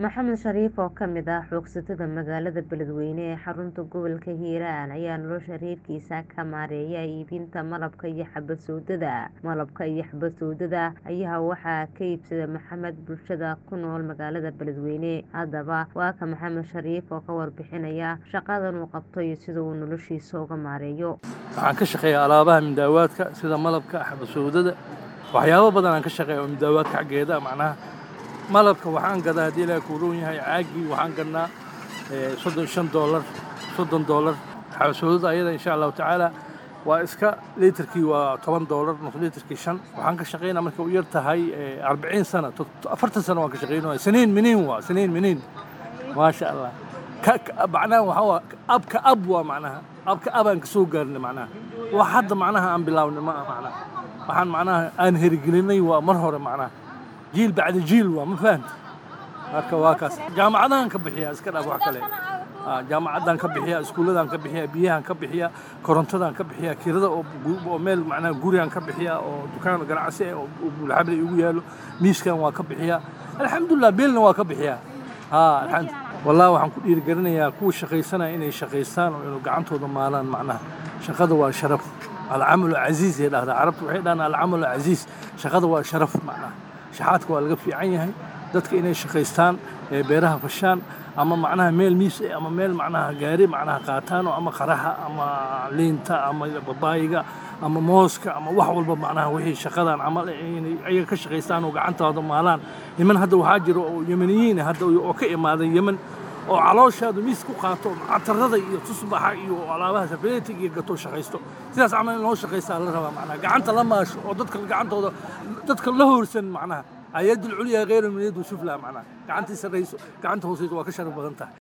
Maxamed Shariif oo ka mid ah xoogsatada magaalada Beledweyne ee xarunta gobolka Hiiraan ayaa nolosha reerkiisa ka maareeya iibinta malabka iyo xabad sowdada. Malabka iyo xabad sowdada ayaa waxaa ka iibsada Maxamed bulshada ku nool magaalada Beledweyne. Haddaba waa ka Maxamed Shariif oo ka warbixinaya shaqadan uu qabto iyo sida uu noloshiisa uga maareeyo. waxaan ka shaqeeyaa alaabaha midaawaadka sida malabka xabad sowdada waxyaabo badan aan ka shaqeeya oo midaawaadka xaggeeda macnaha malabka waxaan gadaa haddii ilaahay kuu roon yahay caagii waxaan gadnaa eh, soddon shan doolar soddon doolar xabad sowdada ayada insha allahu tacaala waa iska liitarkii waa toban doolar nus liitarkii shan waxaan ka shaqeynaa markay u yar tahay eh, arbaciin sana to- to- afartan sano waan ka shaqeynaya siniin miniin waa siniin miniin maasha allah ka ka- macnaha waxaa waa abka ab waa macnaha abka abaan ka soo gaarnay macnaha wax hadda macnaha aan bilaabnay ma aha macnaha waxaan macnaha aan herigelinay waa mar hore macnaha jiil bacda jiil waa ma fahanta marka waa kaas jaamacadahan ka bixiya iska dhaaf wax kale Ah, jaamacaddaan ka bixiya iskuulladaan ka bixiya biyahaan ka bixiya korontadaan ka bixiya kirada oo gu- oo meel macnaha gurigaan ka bixiya oo dukaan ganacsi ah oo oo bulxable igu yaalo miiskan waa ka bixiya alxamdulilah beelna waa ka bixiya ha alxamdu wallahi waxaan ku dhiirigelinayaa kuwa shaqaysanaya inay shaqaystaan oo inuu gacantooda maalaan macnaha shaqada waa sharaf alcamalu casiis ay dhahdaa carabtu waxay dhahaan alcamalu casiis shaqada waa sharaf macnaha shaxaadka waa laga fiican yahay dadka inay shaqaystaan ee beeraha fashaan ama macnaha meel miis eh, ama meel macnaha gaari macnaha qaataan oo ama qaraha ama liinta ama babaayiga ama mooska ama wax walba macnaha wixii shaqadan camal eh, inay ayaga ka shaqaystaan oo gacantooda maalaan niman hadda waxaa jira oo yemeniyiin ah hadda oo ka imaaday yemen oo calooshaadu miis ku qaato catarada iyo tusbaxa iyo alaabaha safeetig iyo gato shaqaysto sidaas camal in loo shaqaystaa la rabaa macnaha gacanta la maasho oo dadka gacantooda dadka la hoorsan macnaha ayad ulculya khayru min yad sufla macnaha gacantii sarrayso gacanta hooseyso waa ka sharaf badan tahay